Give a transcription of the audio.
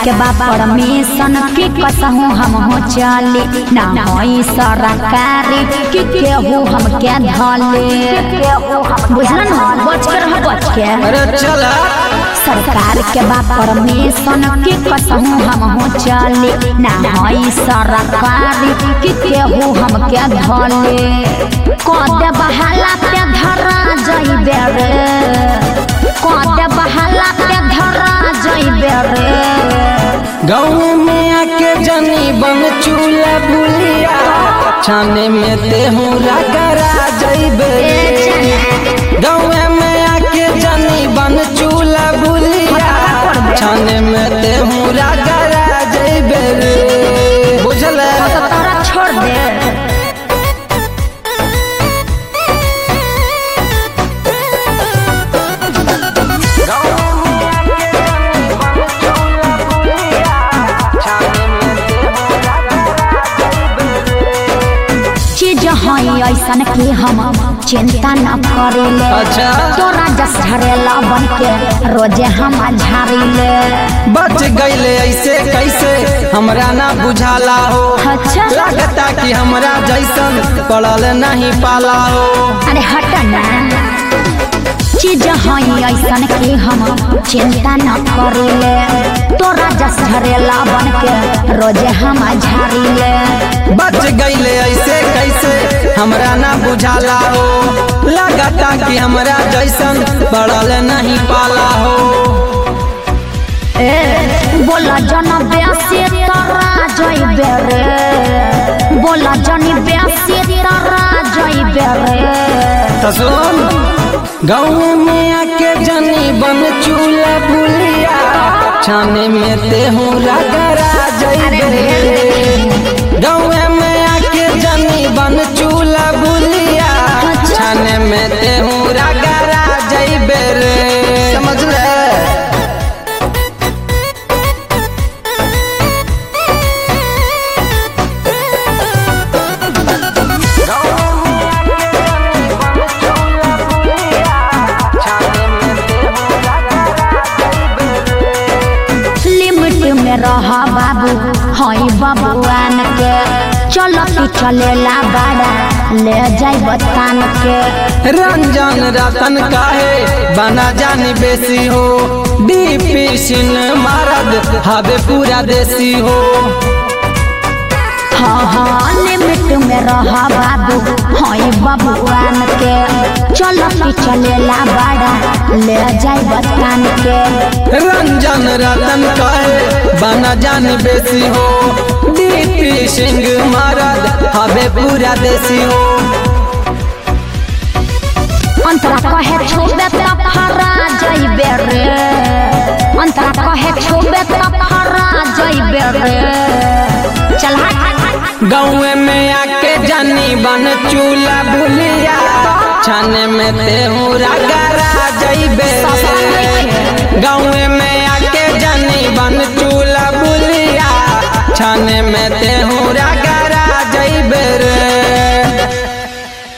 के बा परमिशन की कसहू हम हो चली ना होई सरकारी की केहू हम के धले बुझलन बच के रह बच के अरे चल सरकार के बा परमिशन की कसहू हम हो चली ना होई सरकारी की केहू हम के धले कदे बहाला पे धरा जइबे रे कदे बहाला पे धरा जइबे रे गाँव में आके जनी बन चूल्हा बुलिया छाने में तेहू रगरा जइबे गाँव में आके जनी बन चूल्हा बुलिया छाने में तेहू रगरा जइबे रे बुझल तो तारा छोड़ दे चीज हई ऐसन की हम चिंता न करेले अच्छा। तोरा जस झरेला बन के रोजे हम झाड़ीले बच गईले ऐसे कैसे हमरा ना बुझाला हो अच्छा। लगता कि हमरा जैसन पड़ल नहीं पाला हो अरे हट ना चीज हई ऐसन की हम चिंता न करेले तोरा जस झरेला बन के रोजे हम झाड़ीले बच गईले ऐसे कैसे हमरा ना बुझाला हो लगता कि हमरा जैसन पड़ल नहीं पाला हो ए बोला जन ब्यासी तोरा जइबे रे बोला जनी ब्यासी तोरा जइबे रे तो सुन गाँव में आके जनी बन चूल्हा बुलिया छाने में तेहू रगरा जइबे गाँव में आके जनी बन चूल्हा बुलिया छाने में तेहू रगरा जइबे रे समझ ले लिमिट में रह बाबू हई बबुआन के चलो की चलेला बाड़ा ले जाई बतान के रंजन रतन काहे बना जानी बेसी हो डीपी सिन मारद हवे पूरा देसी हो हाँ हाँ लिमिट में रह बाबू हई बबुआन के चलो की चलेला बाड़ा ले जाई बतान के रंजन रतन काहे बना जानी बेसी हो डीपी सिंह मारद हवे पूरा देसी हो अंतरा कहे छुबे त फरा जइबे रे अंतरा कहे छुबे त फरा जइबे रे चल हट गाँव में आके जानी बन चूल्हा भूलिया छाने में तेहू रगरा जइबे गाँव में आके जानी बन चूल्हा भूलिया छाने में तेहू रगरा